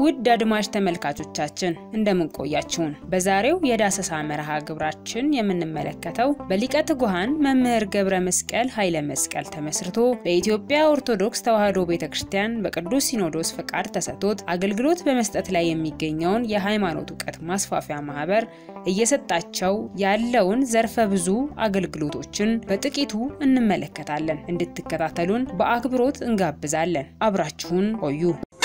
ውድ አድማጭ ተመልካቾቻችን እንደምን ቆያችሁን? በዛሬው የዳሰሳ መርሃ ግብራችን የምንመለከተው በሊቀ ትጉሃን መምህር ገብረ መስቀል ኃይለ መስቀል ተመስርቶ በኢትዮጵያ ኦርቶዶክስ ተዋሕዶ ቤተ ክርስቲያን በቅዱስ ሲኖዶስ ፈቃድ ተሰጥቶት አገልግሎት በመስጠት ላይ የሚገኘውን የሃይማኖት እውቀት ማስፋፊያ ማህበር እየሰጣቸው ያለውን ዘርፈ ብዙ አገልግሎቶችን በጥቂቱ እንመለከታለን። እንድትከታተሉን በአክብሮት እንጋብዛለን። አብራችሁን ቆዩ።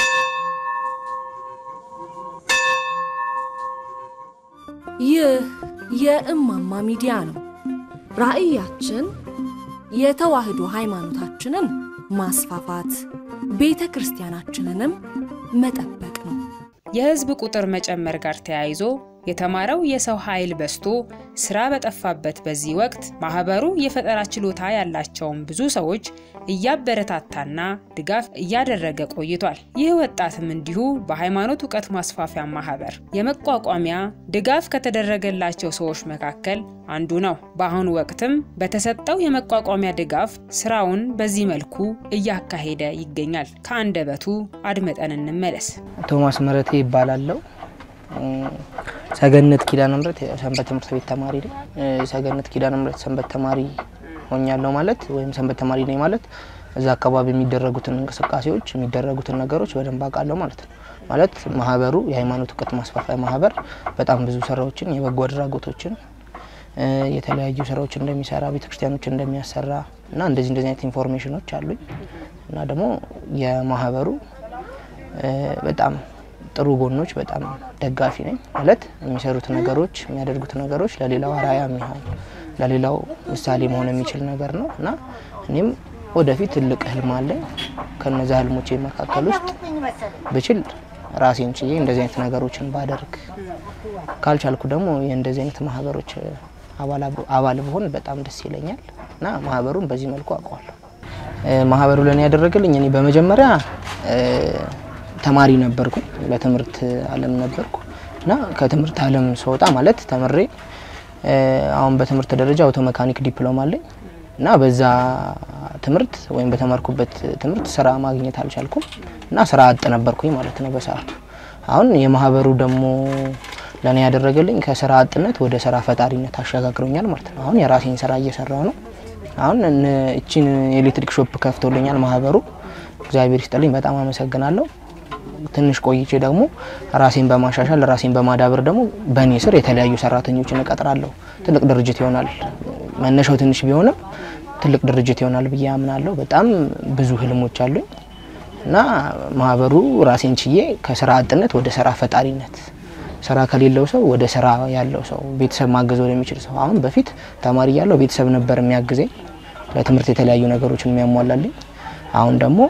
ይህ የእማማ ሚዲያ ነው። ራዕያችን የተዋህዶ ሃይማኖታችንን ማስፋፋት፣ ቤተ ክርስቲያናችንንም መጠበቅ ነው። የህዝብ ቁጥር መጨመር ጋር ተያይዞ የተማረው የሰው ኃይል በዝቶ ስራ በጠፋበት በዚህ ወቅት ማህበሩ የፈጠራ ችሎታ ያላቸውን ብዙ ሰዎች እያበረታታና ድጋፍ እያደረገ ቆይቷል። ይህ ወጣትም እንዲሁ በሃይማኖት እውቀት ማስፋፊያ ማህበር የመቋቋሚያ ድጋፍ ከተደረገላቸው ሰዎች መካከል አንዱ ነው። በአሁኑ ወቅትም በተሰጠው የመቋቋሚያ ድጋፍ ስራውን በዚህ መልኩ እያካሄደ ይገኛል። ከአንደበቱ አድመጠን እንመለስ። ቶማስ ምህረቴ ይባላለው። ሰገነት ኪዳነ ምሕረት ሰንበት ትምህርት ቤት ተማሪ ነኝ። ሰገነት ኪዳነ ምሕረት ሰንበት ተማሪ ሆኛለሁ ማለት ወይም ሰንበት ተማሪ ነኝ ማለት እዛ አካባቢ የሚደረጉትን እንቅስቃሴዎች የሚደረጉትን ነገሮች በደንብ አውቃለሁ ማለት ነው። ማለት ማህበሩ የሃይማኖት እውቀት ማስፋፊያ ማህበር በጣም ብዙ ስራዎችን የበጎ አድራጎቶችን የተለያዩ ስራዎች እንደሚሰራ ቤተክርስቲያኖች እንደሚያሰራ እና እንደዚህ እንደዚህ አይነት ኢንፎርሜሽኖች አሉኝ እና ደግሞ የማህበሩ በጣም ጥሩ ጎኖች በጣም ደጋፊ ነኝ። ማለት የሚሰሩት ነገሮች የሚያደርጉት ነገሮች ለሌላው አርአያ የሚሆን ለሌላው ምሳሌ መሆን የሚችል ነገር ነው እና እኔም ወደፊት ትልቅ ህልም አለኝ። ከነዚ ህልሞቼ መካከል ውስጥ ብችል ራሴን ችዬ እንደዚህ አይነት ነገሮችን ባደርግ፣ ካልቻልኩ ደግሞ የእንደዚህ አይነት ማህበሮች አባል ብሆን በጣም ደስ ይለኛል እና ማህበሩን በዚህ መልኩ አውቀዋለሁ። ማህበሩ ለእኔ ያደረገልኝ እኔ በመጀመሪያ ተማሪ ነበርኩ። በትምህርት ዓለም ነበርኩ እና ከትምህርት ዓለም ስወጣ ማለት ተምሬ አሁን በትምህርት ደረጃ አውቶ መካኒክ ዲፕሎማ አለኝ እና በዛ ትምህርት ወይም በተማርኩበት ትምህርት ስራ ማግኘት አልቻልኩም እና ስራ አጥ ነበርኩኝ ማለት ነው በሰዓቱ። አሁን የማህበሩ ደግሞ ለእኔ ያደረገልኝ ከስራ አጥነት ወደ ስራ ፈጣሪነት አሸጋግሮኛል ማለት ነው። አሁን የራሴን ስራ እየሰራው ነው። አሁን እቺን የኤሌክትሪክ ሾፕ ከፍቶልኛል ማህበሩ። እግዚአብሔር ይስጥልኝ፣ በጣም አመሰግናለሁ። ትንሽ ቆይቼ ደግሞ ራሴን በማሻሻል ራሴን በማዳበር ደግሞ በእኔ ስር የተለያዩ ሰራተኞችን እቀጥራለሁ። ትልቅ ድርጅት ይሆናል። መነሻው ትንሽ ቢሆንም ትልቅ ድርጅት ይሆናል ብዬ አምናለሁ። በጣም ብዙ ህልሞች አሉኝ እና ማህበሩ ራሴን ችዬ ከስራ አጥነት ወደ ስራ ፈጣሪነት፣ ስራ ከሌለው ሰው ወደ ስራ ያለው ሰው፣ ቤተሰብ ማገዝ ወደሚችል ሰው። አሁን በፊት ተማሪ ያለው ቤተሰብ ነበር የሚያግዘኝ ለትምህርት የተለያዩ ነገሮችን የሚያሟላልኝ። አሁን ደግሞ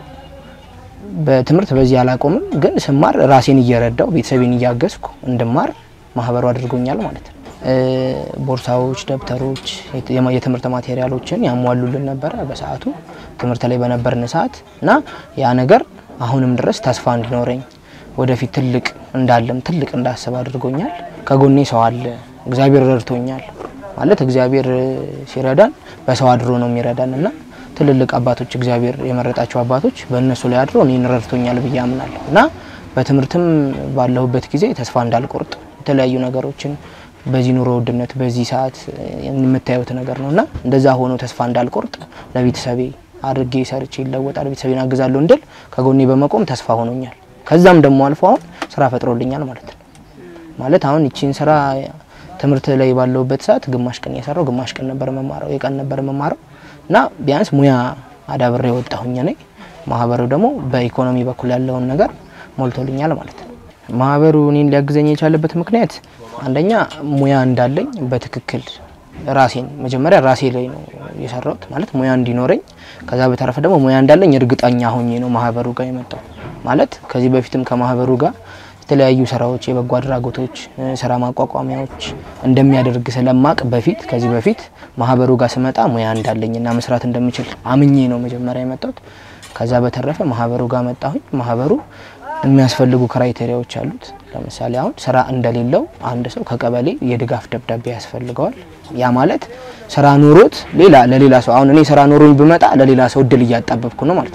በትምህርት በዚህ አላቆምም፣ ግን ስማር ራሴን እየረዳው ቤተሰቤን እያገዝኩ እንድማር ማህበሩ አድርጎኛል ማለት ነው። ቦርሳዎች፣ ደብተሮች፣ የትምህርት ማቴሪያሎችን ያሟሉልን ነበረ በሰዓቱ ትምህርት ላይ በነበርን ሰዓት እና ያ ነገር አሁንም ድረስ ተስፋ እንዲኖረኝ ወደፊት ትልቅ እንዳለም ትልቅ እንዳስብ አድርጎኛል። ከጎኔ ሰው አለ። እግዚአብሔር ረድቶኛል ማለት እግዚአብሔር ሲረዳን በሰው አድሮ ነው የሚረዳን እና ትልልቅ አባቶች እግዚአብሔር የመረጣቸው አባቶች በእነሱ ላይ አድሮ እኔን ረድቶኛል ብዬ አምናለሁ እና በትምህርትም ባለሁበት ጊዜ ተስፋ እንዳልቆርጥ የተለያዩ ነገሮችን በዚህ ኑሮ ውድነት በዚህ ሰዓት የምታዩት ነገር ነው እና እንደዛ ሆኖ ተስፋ እንዳልቆርጥ ለቤተሰቤ አድርጌ ሰርቼ ይለወጣል ቤተሰቤን አግዛለሁ እንድል ከጎኔ በመቆም ተስፋ ሆኖኛል። ከዛም ደግሞ አልፎ አሁን ስራ ፈጥሮልኛል ማለት ነው። ማለት አሁን ይቺን ስራ ትምህርት ላይ ባለሁበት ሰዓት ግማሽ ቀን እየሰራው ግማሽ ቀን ነበር መማረው የቀን ነበር መማረው እና ቢያንስ ሙያ አዳብሬ የወጣሁኝ ነኝ። ማህበሩ ደግሞ በኢኮኖሚ በኩል ያለውን ነገር ሞልቶልኛል ማለት ነው። ማህበሩ እኔን ሊያግዘኝ የቻለበት ምክንያት አንደኛ ሙያ እንዳለኝ በትክክል ራሴን መጀመሪያ ራሴ ላይ ነው የሰራሁት ማለት ሙያ እንዲኖረኝ፣ ከዛ በተረፈ ደግሞ ሙያ እንዳለኝ እርግጠኛ ሆኜ ነው ማህበሩ ጋር የመጣው ማለት ከዚህ በፊትም ከማህበሩ ጋር የተለያዩ ስራዎች የበጎ አድራጎቶች ስራ ማቋቋሚያዎች እንደሚያደርግ ስለማቅ በፊት ከዚህ በፊት ማህበሩ ጋር ስመጣ ሙያ እንዳለኝና መስራት እንደምችል አምኜ ነው መጀመሪያ የመጣሁት። ከዛ በተረፈ ማህበሩ ጋር መጣሁኝ። ማህበሩ የሚያስፈልጉ ክራይቴሪያዎች አሉት። ለምሳሌ አሁን ስራ እንደሌለው አንድ ሰው ከቀበሌ የድጋፍ ደብዳቤ ያስፈልገዋል። ያ ማለት ስራ ኖሮት ሌላ ለሌላ ሰው አሁን እኔ ስራ ኖሮኝ ብመጣ ለሌላ ሰው እድል እያጣበብኩ ነው ማለት ነው።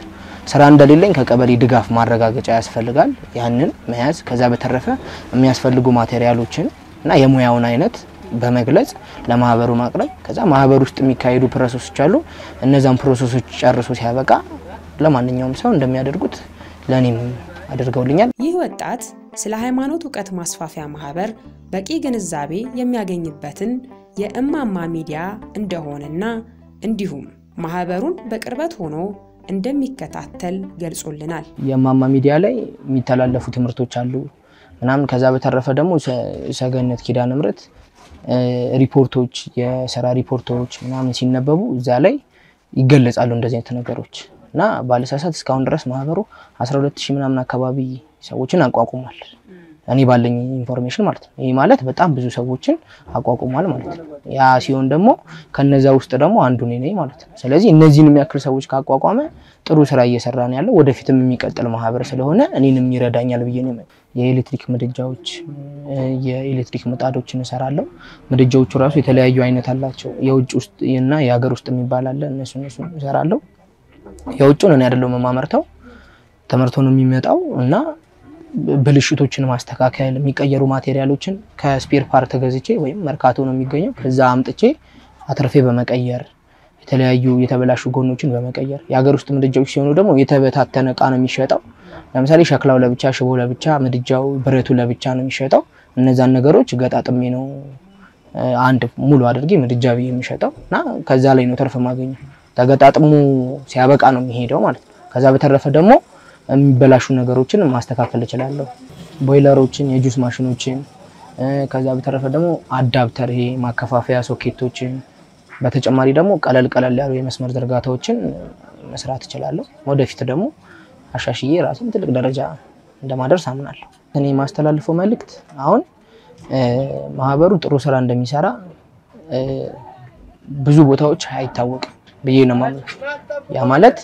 ስራ እንደሌለኝ ከቀበሌ ድጋፍ ማረጋገጫ ያስፈልጋል። ያንን መያዝ፣ ከዛ በተረፈ የሚያስፈልጉ ማቴሪያሎችን እና የሙያውን አይነት በመግለጽ ለማህበሩ ማቅረብ፣ ከዛ ማህበር ውስጥ የሚካሄዱ ፕሮሰሶች አሉ። እነዛን ፕሮሰሶች ጨርሶ ሲያበቃ ለማንኛውም ሰው እንደሚያደርጉት ለእኔም አድርገውልኛል። ይህ ወጣት ስለ ሃይማኖት እውቀት ማስፋፊያ ማህበር በቂ ግንዛቤ የሚያገኝበትን የእማማ ሚዲያ እንደሆነና እንዲሁም ማህበሩን በቅርበት ሆኖ እንደሚከታተል ገልጾልናል። የእማማ ሚዲያ ላይ የሚተላለፉ ትምህርቶች አሉ ምናምን። ከዛ በተረፈ ደግሞ ሰገነት ኪዳነ ምሕረት ሪፖርቶች፣ የስራ ሪፖርቶች ምናምን ሲነበቡ እዛ ላይ ይገለጻሉ እንደዚህ አይነት ነገሮች እና ባለሳሳት እስካሁን ድረስ ማህበሩ 12 ሺህ ምናምን አካባቢ ሰዎችን አቋቁሟል። እኔ ባለኝ ኢንፎርሜሽን ማለት ነው። ይህ ማለት በጣም ብዙ ሰዎችን አቋቁሟል ማለት ነው። ያ ሲሆን ደግሞ ከነዛ ውስጥ ደግሞ አንዱ እኔ ነኝ ማለት ነው። ስለዚህ እነዚህን የሚያክል ሰዎች ካቋቋመ ጥሩ ስራ እየሰራ ነው ያለው። ወደፊትም የሚቀጥል ማህበር ስለሆነ እኔንም ይረዳኛል ብዬ ነው። የኤሌክትሪክ ምድጃዎች፣ የኤሌክትሪክ ምጣዶችን እሰራለሁ። ምድጃዎቹ ራሱ የተለያዩ አይነት አላቸው። የውጭ ውስጥ እና የሀገር ውስጥ የሚባል አለ። እነሱ እነሱ እሰራለሁ። የውጭውን እኔ አይደለሁም የማመርተው ተመርቶ ነው የሚመጣው እና ብልሽቶችን ማስተካከል የሚቀየሩ ማቴሪያሎችን ከስፔር ፓርት ገዝቼ ወይም መርካቶ ነው የሚገኘው ከዛ አምጥቼ አትርፌ በመቀየር የተለያዩ የተበላሹ ጎኖችን በመቀየር የሀገር ውስጥ ምድጃዎች ሲሆኑ ደግሞ የተበታተነ እቃ ነው የሚሸጠው። ለምሳሌ ሸክላው ለብቻ፣ ሽቦ ለብቻ፣ ምድጃው ብረቱ ለብቻ ነው የሚሸጠው። እነዛን ነገሮች ገጣጥሜ ነው አንድ ሙሉ አድርጌ ምድጃ ብዬ የሚሸጠው እና ከዛ ላይ ነው ትርፍ ማገኘው። ተገጣጥሞ ሲያበቃ ነው የሚሄደው ማለት ነው። ከዛ በተረፈ ደግሞ የሚበላሹ ነገሮችን ማስተካከል እችላለሁ። ቦይለሮችን፣ የጁስ ማሽኖችን ከዛ በተረፈ ደግሞ አዳፕተር ይሄ ማከፋፈያ ሶኬቶችን፣ በተጨማሪ ደግሞ ቀለል ቀለል ያሉ የመስመር ዝርጋታዎችን መስራት እችላለሁ። ወደፊት ደግሞ አሻሽዬ ራሴን ትልቅ ደረጃ እንደማደርስ አምናለሁ። እኔ የማስተላልፈው መልእክት አሁን ማህበሩ ጥሩ ስራ እንደሚሰራ ብዙ ቦታዎች አይታወቅም ብዬ ነው የማምነው። ያ ማለት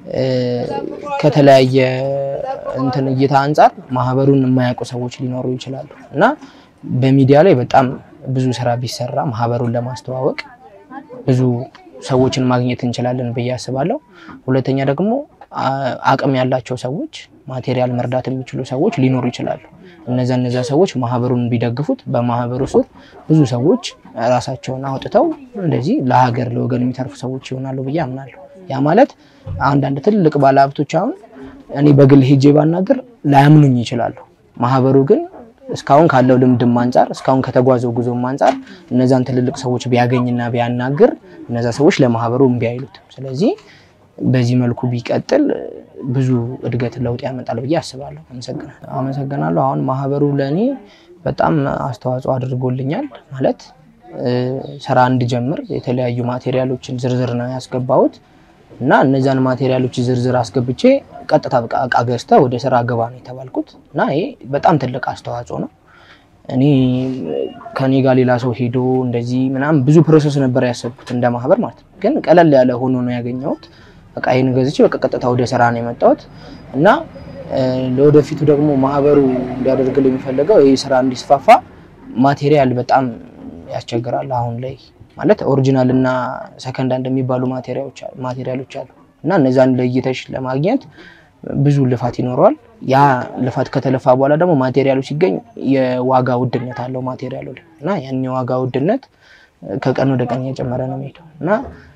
ከተለያየ እንትን እይታ አንጻር ማህበሩን የማያውቁ ሰዎች ሊኖሩ ይችላሉ እና በሚዲያ ላይ በጣም ብዙ ስራ ቢሰራ ማህበሩን ለማስተዋወቅ ብዙ ሰዎችን ማግኘት እንችላለን ብዬ አስባለሁ። ሁለተኛ ደግሞ አቅም ያላቸው ሰዎች ማቴሪያል መርዳት የሚችሉ ሰዎች ሊኖሩ ይችላሉ። እነዛ እነዛ ሰዎች ማህበሩን ቢደግፉት በማህበሩ ስር ብዙ ሰዎች ራሳቸውን አውጥተው እንደዚህ ለሀገር ለወገን የሚተርፉ ሰዎች ይሆናሉ ብዬ አምናለሁ። ያ ማለት አንዳንድ ትልቅ ባለሀብቶች አሁን እኔ በግል ሄጄ ባናገር ላያምኑኝ ይችላሉ። ማህበሩ ግን እስካሁን ካለው ልምድም አንጻር እስካሁን ከተጓዘው ጉዞም አንጻር እነዛን ትልልቅ ሰዎች ቢያገኝና ቢያናግር እነዛ ሰዎች ለማህበሩ እምቢ አይሉትም። ስለዚህ በዚህ መልኩ ቢቀጥል ብዙ እድገት ለውጥ ያመጣል ብዬ አስባለሁ። አመሰግናለሁ። አመሰግናለሁ። አሁን ማህበሩ ለእኔ በጣም አስተዋጽኦ አድርጎልኛል ማለት ስራ እንድጀምር የተለያዩ ማቴሪያሎችን ዝርዝር ነው ያስገባሁት እና እነዚያን ማቴሪያሎች ዝርዝር አስገብቼ ቀጥታ በቃ እቃ ገዝተህ ወደ ስራ ገባ ነው የተባልኩት እና ይሄ በጣም ትልቅ አስተዋጽኦ ነው። እኔ ከኔ ጋር ሌላ ሰው ሄዶ እንደዚህ ምናምን ብዙ ፕሮሰስ ነበር ያሰብኩት እንደ ማህበር ማለት ነው። ግን ቀለል ያለ ሆኖ ነው ያገኘሁት። በቃ ይህን ገዝቼ በቃ ቀጥታ ወደ ስራ ነው የመጣሁት እና ለወደፊቱ ደግሞ ማህበሩ እንዲያደርግልኝ የሚፈለገው ይህ ስራ እንዲስፋፋ ማቴሪያል በጣም ያስቸግራል አሁን ላይ ማለት ኦሪጂናል እና ሰከንድ ሃንድ የሚባሉ ማቴሪያሎች አሉ እና እነዛን ለይተሽ ለማግኘት ብዙ ልፋት ይኖረዋል። ያ ልፋት ከተለፋ በኋላ ደግሞ ማቴሪያሉ ሲገኝ የዋጋ ውድነት አለው ማቴሪያሉ ላይ እና ያን የዋጋ ውድነት ከቀን ወደ ቀን እየጨመረ ነው የሚሄደው እና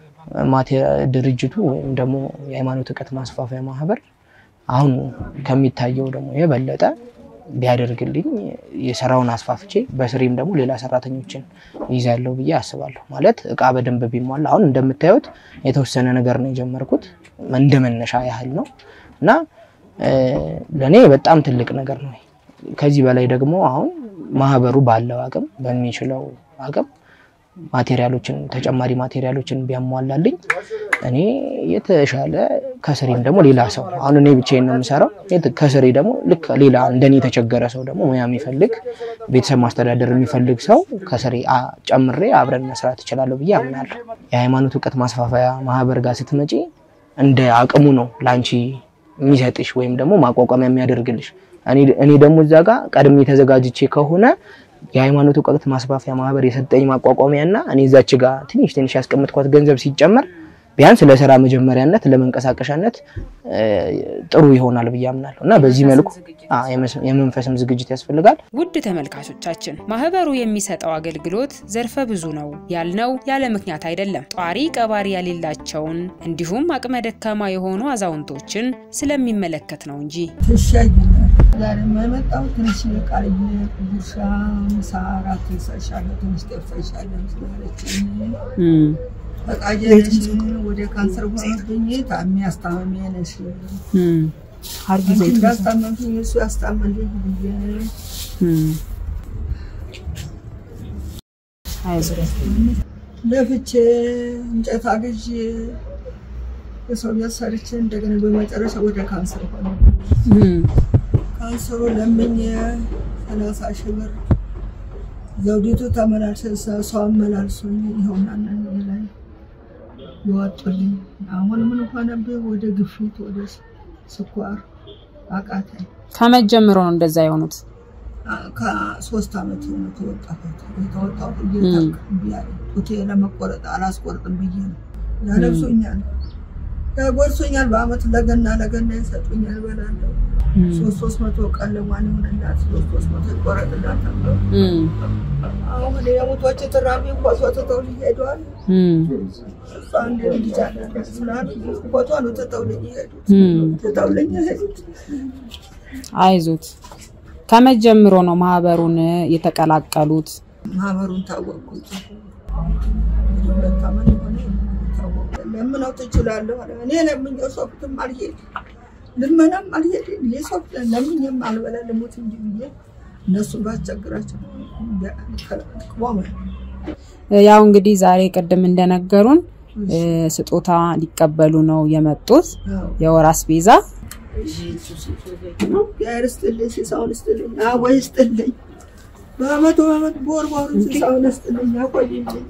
ድርጅቱ ወይም ደግሞ የሃይማኖት እውቀት ማስፋፊያ ማህበር አሁን ከሚታየው ደግሞ የበለጠ ቢያደርግልኝ የስራውን አስፋፍቼ በስሬም ደግሞ ሌላ ሰራተኞችን ይዛለሁ ብዬ አስባለሁ። ማለት እቃ በደንብ ቢሟላ አሁን እንደምታዩት የተወሰነ ነገር ነው የጀመርኩት እንደ መነሻ ያህል ነው እና ለእኔ በጣም ትልቅ ነገር ነው። ከዚህ በላይ ደግሞ አሁን ማህበሩ ባለው አቅም በሚችለው አቅም ማቴሪያሎችን ተጨማሪ ማቴሪያሎችን ቢያሟላልኝ እኔ የተሻለ ከስሬም ደግሞ ሌላ ሰው አሁን እኔ ብቻዬን ነው የምሰራው። ከስሬ ደግሞ ልክ ሌላ እንደኔ የተቸገረ ሰው ደግሞ ሙያ የሚፈልግ ቤተሰብ ማስተዳደር የሚፈልግ ሰው ከስሬ ጨምሬ አብረን መስራት እችላለሁ ብዬ አምናለሁ። የሃይማኖት እውቀት ማስፋፋያ ማህበር ጋር ስትመጪ እንደ አቅሙ ነው ለአንቺ የሚሰጥሽ ወይም ደግሞ ማቋቋሚያ የሚያደርግልሽ። እኔ ደግሞ እዛ ጋር ቀድሜ ተዘጋጅቼ ከሆነ የሃይማኖት እውቀት ማስፋፊያ ማህበር የሰጠኝ ማቋቋሚያ እና እኔ እዛች ጋር ትንሽ ትንሽ ያስቀምጥኳት ገንዘብ ሲጨመር ቢያንስ ለስራ መጀመሪያነት ለመንቀሳቀሻነት ጥሩ ይሆናል ብዬ አምናለሁ እና በዚህ መልኩ የመንፈስም ዝግጅት ያስፈልጋል። ውድ ተመልካቾቻችን ማህበሩ የሚሰጠው አገልግሎት ዘርፈ ብዙ ነው ያልነው ያለ ምክንያት አይደለም። ጧሪ ቀባሪ የሌላቸውን እንዲሁም አቅመ ደካማ የሆኑ አዛውንቶችን ስለሚመለከት ነው እንጂ ትሻይኛል ዛሬ የመጣው ትንሽ ቃልዬ ጉርሻ ምሳ አራት ይሰሻለሁ ትንሽ ጠፍተሻለሁ ስላለችኝ ፈቃጀነሽ ወደ ካንሰር ሆነብኝ ታሚ አስታመሚ ነሽ እንዳስታመምሽኝ እሱ ያስታመልኝ ብዬ ለፍቼ እንጨት አግዤ የሰው ቤት ሰርቼ እንደገና በመጨረሻ ወደ ካንሰር ሆነ። ካንሰሩ ለምኜ ሰላሳ ሺህ ብር ዘውዲቱ ተመላልሰ ሰው አመላልሶኝ ይኸውና ላይ ይወጡልኝ። አሁን ምን ሆነብህ? ወደ ግፊት ወደ ስኳር አቃተኝ። ከመቼ ጀምሮ ነው እንደዛ የሆኑት? ከሶስት ዓመት ነው የተወጣሁት። የተወጣሁት ጡቴ ለመቆረጥ አላስቆርጥም ብዬ ነው። ያለብሱኛል፣ ያጎርሱኛል። በአመት ለገና ለገና ይሰጡኛል፣ በላለሁ ሶስት ሶስት መቶ ቀን ለማን ይሆንላት ሶስት ሶስት መቶ ይቆረጥላት ተብሎ አሁን የሙቶች ትራሚ ፎቶ ትተው ሊሄዷል። እሷ አንድ ልጅ አለ ስላሉ ፎቶ ነው ትተው ልኝ ሄዱት ትተው ልኝ ሄዱት። አይዞት። ከመቼ ጀምሮ ነው ማህበሩን የተቀላቀሉት? ማህበሩን ታወቅኩት ሁለት ዓመት ሆነ ታወቁ። ለምነው ትችላለሁ አለ። እኔ ለምኜው ሶፍትም አልሄድ ልመናም አልሄድ የሶፍት ለምኜም አልበላ ልሙት እንጂ ብዬ እነሱን ባስቸግራቸው ቆመ። ያው እንግዲህ ዛሬ ቅድም እንደነገሩን ስጦታ ሊቀበሉ ነው የመጡት የወር አስቤዛ እግዚአብሔር ይስጥልኝ፣ ሲሳውን ይስጥልኝ፣ አቦይ ይስጥልኝ። በአመቱ በአመት በወር በወሩ ሲሳውን ይስጥልኝ፣ ያቆይልኝ፣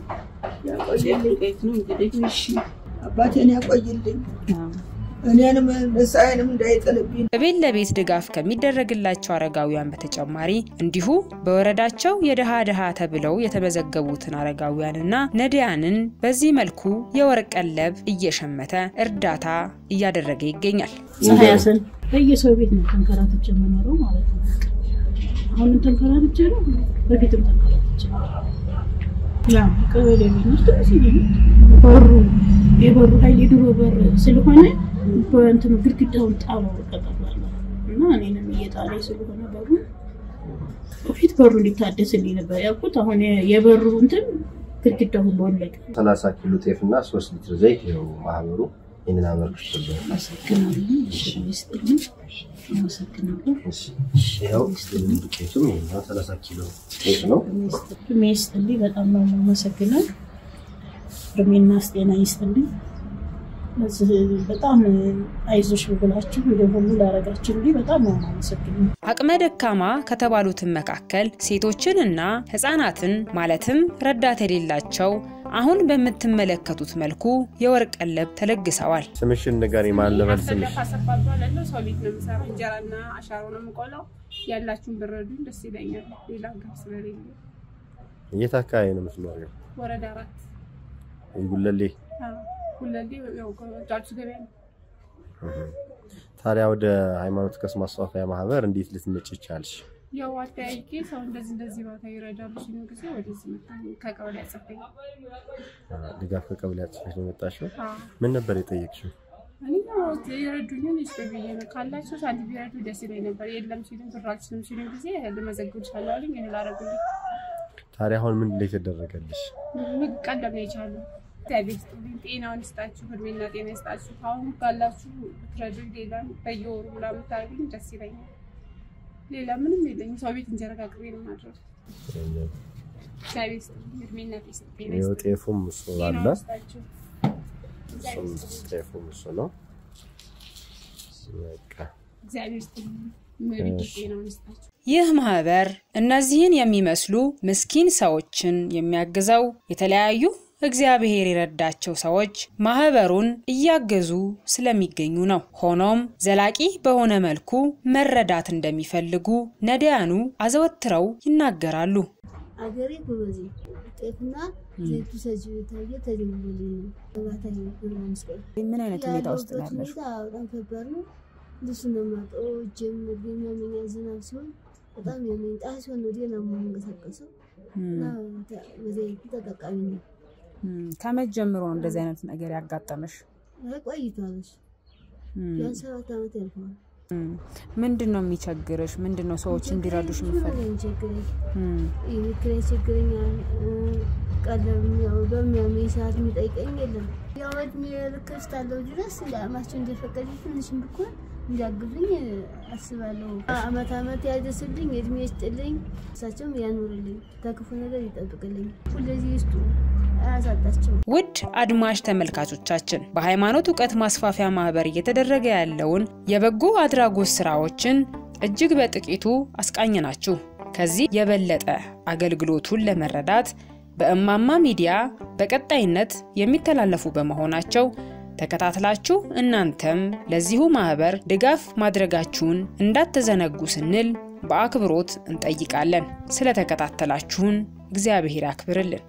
ያቆይልኝ። እሺ አባቴን ያቆይልኝ፣ እኔንም ንስሐዬንም እንዳይጥልብኝ። በቤት ለቤት ድጋፍ ከሚደረግላቸው አረጋውያን በተጨማሪ እንዲሁ በወረዳቸው የድሃ ድሃ ተብለው የተመዘገቡትን አረጋውያንና ነዳያንን በዚህ መልኩ የወርቅ ቀለብ እየሸመተ እርዳታ እያደረገ ይገኛል። ፀሐያስን በየሰው ቤት ነው ተንከራትቼ የምኖረው ማለት ነው። አሁንም ተንከራትቼ ነው፣ በፊትም ተንከራትቼ ነው። ያው ቀበሌ ቤት ውስጥ እዚህ በሩ የበሩ ኃይል የድሮ በር ስለሆነ በእንትኑ ግድግዳውን ጣለው ቀጠሏል እና እኔንም እየጣለኝ ስለሆነ በሩ በፊት በሩ እንዲታደስልኝ ነበር ያልኩት። አሁን የበሩ እንትን ግድግዳው ሁሉ ወለቀ። ሰላሳ ኪሎ ጤፍ እና ሶስት ሊትር ዘይት ይኸው ማህበሩ ይህንን አበርክቶልናል። አመሰግናለሁ። እሺ ይስጥልኝ። አመሰግናለሁ። ይኸው ዱቄቱም ይኸው ሰላሳ ኪሎ ጤፍ ነው። እድሜ ይስጥልኝ። በጣም ነው የማመሰግነው። እድሜና ጤና ይስጥልኝ። ለዚህ በጣም አይዞሽ ብላችሁ ወደ ሁሉ ላረጋችሁልኝ በጣም ነው የማመሰግነው። አቅመ ደካማ ከተባሉትን መካከል ሴቶችንና ህጻናትን ማለትም ረዳት የሌላቸው አሁን በምትመለከቱት መልኩ የወርቅ ቀለብ ተለግሰዋል። ስምሽን ንገሪኝ። ማን ልበል ስምሽ? ካሰባባላለሁ ሰው ቤት ነው የምሰራው። እንጀራና አሻሮ ነው የምቆላው። ያላችሁን ብረዱኝ ደስ ይለኛል። ሌላ ጋር ስለሌለ የት አካባቢ ነው የምትኖሪው? ወረዳ አራት ጉለሌ። ሁለሌ ያው ጫጩ ገበያ ነው። ታዲያ ወደ ሃይማኖት ቀስ ማስፋፊያ ማህበር እንዴት ልትመጪ ቻልሽ? ያው አጠያይቄ ሰው እንደዚህ እንደዚህ ቦታ ይረዳሉ ሲሉ ጊዜ ወደዚህ መጣሁ። ከቀበሌ አጽፈኝ ድጋፍ ከቀበሌ ጽሕፈት ነው የመጣሽው? ምን ነበር የጠየቅሽው? እኔ ያው የረዱኝን ይስጡ ብዬ ነው። ካላቸው ሳንት ቢረዱ ደስ ይለኝ ነበር። የለም ሲሉኝ ብር አልችልም ሲሉኝ ጊዜ ልመዘግብ እችላለሁ አሉኝ። እህል አደረጉልኝ። ታዲያ አሁን ምን ላይ ተደረገልሽ? ምግብ ቀለብ ነው የቻሉ እግዚአብሔር ይስጥልኝ፣ ጤናውን ይስጣችሁ፣ እድሜና ጤና ይስጣችሁ። አሁን ካላችሁ ብትረዱኝ፣ ሌላ በየወሩ ብላ ብታደርጉኝ ደስ ይለኛል። ሌላ ምንም የለኝም። ሰው ቤት እንጀራ ጋግሬ ነው የማድረው። እግዚአብሔር ይስጥልኝ፣ እድሜና ጤና ይኸው ይስጣችሁ፣ ጤፉም እሱ አለ። ጤናውን ይስጣችሁ። እሱም ጤፉም እሱ ነው። በቃ እግዚአብሔር ይስጥልኝ፣ እመቤቴ ጤናውን ይስጣችሁ። ይህ ማህበር እነዚህን የሚመስሉ ምስኪን ሰዎችን የሚያግዘው የተለያዩ እግዚአብሔር የረዳቸው ሰዎች ማህበሩን እያገዙ ስለሚገኙ ነው። ሆኖም ዘላቂ በሆነ መልኩ መረዳት እንደሚፈልጉ ነዳያኑ አዘወትረው ይናገራሉ። አገሬ ጎበዜ ጤፍና ዘይቱ ሰጅ ታየ ተጀምሮልኝ ነው ባታ ብሎ መስቀል ምን አይነት ሁኔታ ውስጥ ነው ያለሁበት ያለሽው? ሁኔታ በጣም ከባድ ነው። ልብስ ነው የማጥበው። እጄም እግሬም ያመኛል። ዝናብ ሲሆን በጣም ያመኝ። ፀሐይ ሲሆን ወዲያ ነው የምንቀሳቀሰው እና በዘይቱ ተጠቃሚ ነው። እም፣ ከመቼ ጀምሮ ነው እንደዚህ አይነት ነገር ያጋጠመሽ? አይ ቆይቷል። እሱ እም፣ ቢያንስ ሰባት ዓመት ያልፈዋል። እም። ምንድን ነው የሚቸግርሽ? ምንድን ነው ሰዎች እንዲረዱሽ ብዙ የምትፈልጊው? ነገር ይቸግረኝ እም፣ የቤት ኪራይ ይቸግረኛል። ቀለም ያው በሚያመኝ ሰዓት የሚጠይቀኝ የለም። ያው እድሜ ልክ እስካለሁ ድረስ ለአማቸው እንደፈቀደ ትንሽም ብኮን እንዲያግዙኝ አስባለሁ። አመት አመት ያደስልኝ፣ እድሜ ይስጥልኝ፣ እሳቸውም ያኑርልኝ፣ ከክፉ ነገር ይጠብቅልኝ። ሁለዚህ ይስጡ፣ አያሳጣቸው። ውድ አድማጭ ተመልካቾቻችን በሃይማኖት እውቀት ማስፋፊያ ማህበር እየተደረገ ያለውን የበጎ አድራጎት ስራዎችን እጅግ በጥቂቱ አስቃኝናችሁ። ከዚህ የበለጠ አገልግሎቱን ለመረዳት በእማማ ሚዲያ በቀጣይነት የሚተላለፉ በመሆናቸው ተከታትላችሁ እናንተም ለዚሁ ማህበር ድጋፍ ማድረጋችሁን እንዳትዘነጉ ስንል በአክብሮት እንጠይቃለን። ስለተከታተላችሁን እግዚአብሔር ያክብርልን።